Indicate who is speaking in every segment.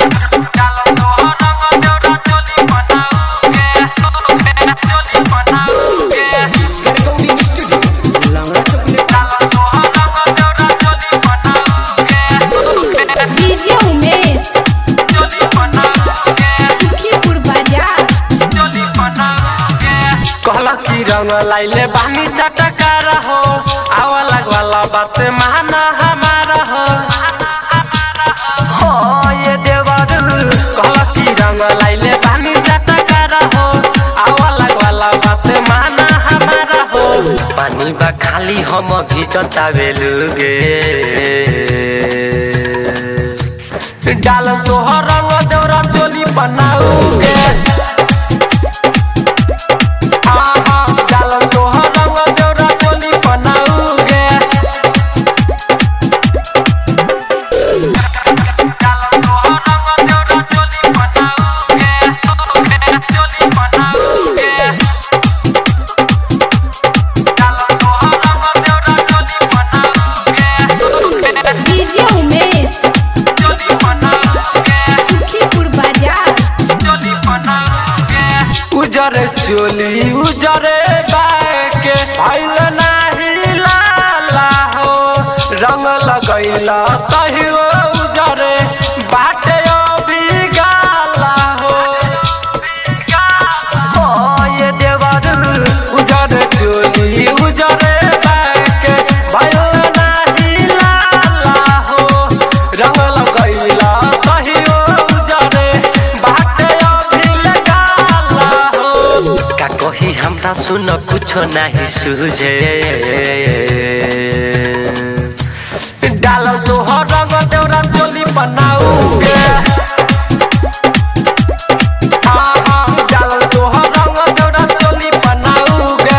Speaker 1: Recording studio, Laura Chocolate.
Speaker 2: DJ Umesh Sukhipur बाजार
Speaker 3: कहला की रंग लाइले बानी चटकार हो आवा लगवाला बात माना हमारा हो हो ये देवर कहला की रंग लाइले बानी चटकार हो आवा लगवाला बात माना हमारा हो पानी बा खाली हम घिचता बेलुगे डाल तोहर रंग देवरा चोली बनाऊगे
Speaker 2: डीजे उमेश सुखीपुर बाजार
Speaker 3: उजरे चोली उजरे बाके भइल नाही लाला हो रंग लगैला कहियो उजरे बाटे अभी गाला हो हो ये देवर उजरे चोली उजरे बाके भइल नाही लाला हो रंग लगैला कहियो उजरे बाटे अभी गाला हो का कही हमरा सुन कुछो नाही सुझे डाल तोहर रंग देवरा चोली बनाऊगे हाँ, हाँ, डाल तोहर रंग देवरा चोली बनाऊगे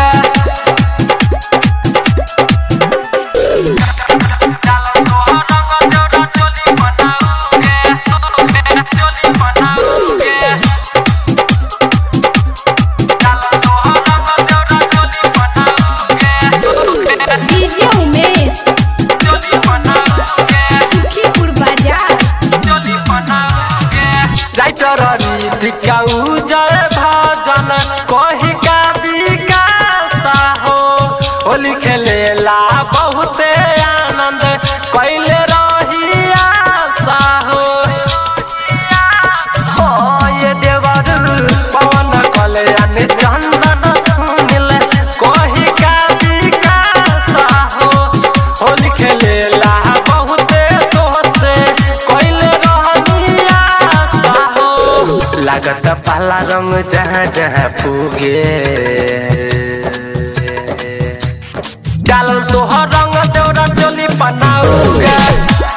Speaker 3: डाल तोहर रंग देवरा चोली बनाऊगे चोली बनाऊगे
Speaker 2: डीजे उमेश सुखीपुर बाजार
Speaker 3: राइटर रीतिका उजर भजन कही का विकास हो होली खेलेला बहुते आनंद कैले रही आशा हो हो ये देवर पवन कल्याण चंदन सुनिल कही का विकास हो होली खेलेला बहुते दोसे कैले रहनी आशा हो लागत पाला रंग जहाँ जहाँ पुगे डाल तोहर रंग देवरा चोली बनाऊगे